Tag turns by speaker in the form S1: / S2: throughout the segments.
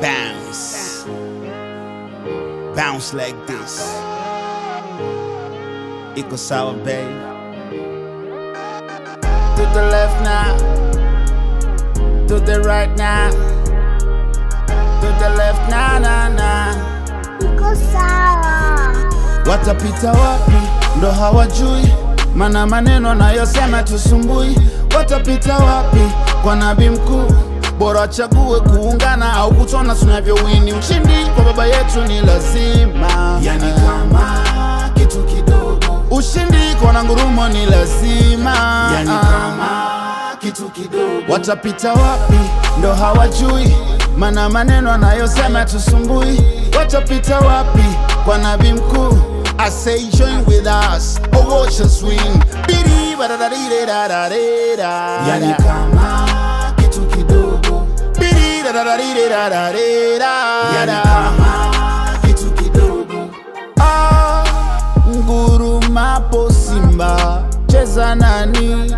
S1: Bounce. Bounce like this. Iko sawa, babe. To the left now. To the right now. To the left now, now, now.
S2: Iko sawa.
S1: Watapita wapi ndo hawajui, mana maneno anayosema tusumbui. Watapita wapi kwa nabii mkuu? Bora wachague kuungana au kutona tunavyowini. Ushindi kwa baba yetu ni lazima, yani kama kitu kidogo. Ushindi kwa nangurumo ni lazima, yani kama kitu kidogo. Watapita wapi ndo hawajui, mana maneno anayosema tusumbui. Watapita wapi kwa nabii mkuu? I say join with us or watch us win. Bidi badadadididadadida. Yani kama kitu kidogo. Bidi dadadadididadadida. Yani kama kitu kidogo. Ah, ngurumapo simba cheza nani?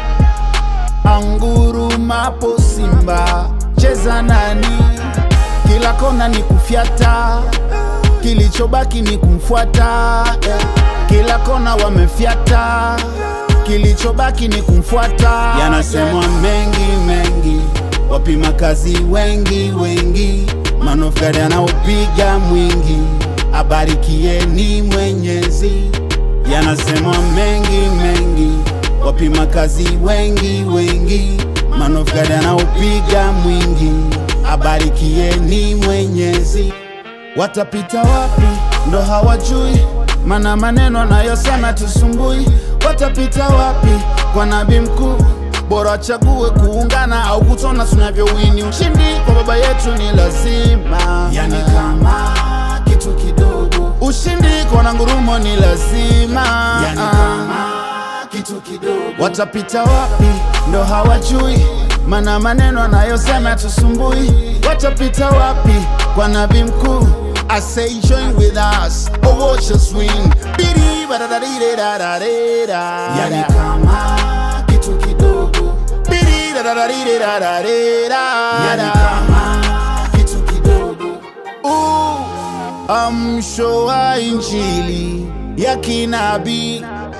S1: Angurumapo simba cheza nani? Kila kona ni kufyata, kilichobaki ni kumfuata. eh. Kila kona wamefyata, kilichobaki ni kumfuata. Yanasemwa mengi mengi, wapima kazi wengi wengi, manofgari anaopiga mwingi, abarikieni Mwenyezi. Yanasemwa mengi mengi, wapima kazi wengi wengi, manofgari anaopiga mwingi, abarikieni Mwenyezi. Watapita wapi ndo hawajui, mana maneno anayosema tusumbui. Watapita wapi kwa nabii mkuu? Bora wachague kuungana au kutona tunavyowini. Ushindi kwa baba yetu ni lazima, yani kama kitu kidogo. Ushindi kwa nangurumo ni lazima, yani kama kitu kidogo. Watapita wapi ndo hawajui, mana maneno anayosema tusumbui. Watapita wapi kwa nabii mkuu? I say join with us or watch us win. Bidi badadadididadadida. Yani kama kitu kidogo. Bidi dadadadididadadida. Yani kama kitu kidogo. Uh, amsho wa injili ya kinabii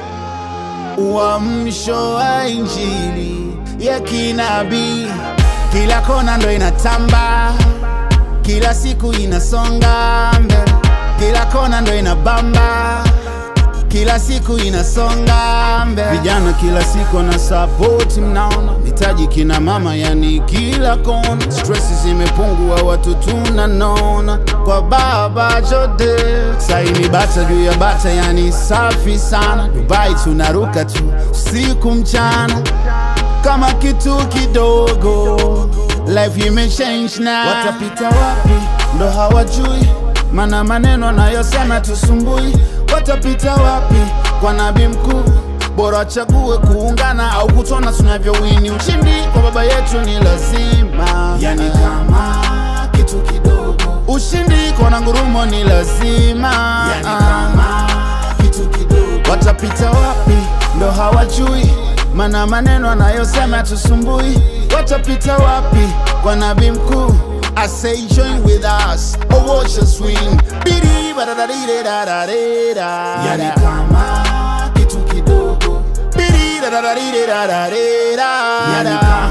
S1: uamsho wa injili ya kinabii, kila kona ndo inatamba, kila siku inasonga mbele, kila kona ndo inabamba, kila siku inasonga mbele. Vijana kila siku na support, mnaona mitaji kina mama, yani kila kona, stress zimepungua, watu tunanona kwa baba Jode. Saini bata juu ya bata, yani safi sana. Dubai tunaruka tu usiku mchana kama kitu kidogo, life imechange now. Watapita wapi ndo hawajui, mana maneno anayosema tusumbui. Watapita wapi kwa nabii mkuu? Bora wachague kuungana au kutona tunavyowini. Ushindi kwa baba yetu ni lazima, yani kama kitu kidogo. Ushindi kwa nangurumo ni lazima, yani kama kitu kidogo. Watapita wapi ndo hawajui, mana maneno anayosema tusumbui. Watapita wapi kwa nabii mkuu? I say join with us or watch us win. Bidi badadadididadadida. Yani kama kitu kidogo. Bidi dadadadididadadida. Yani kama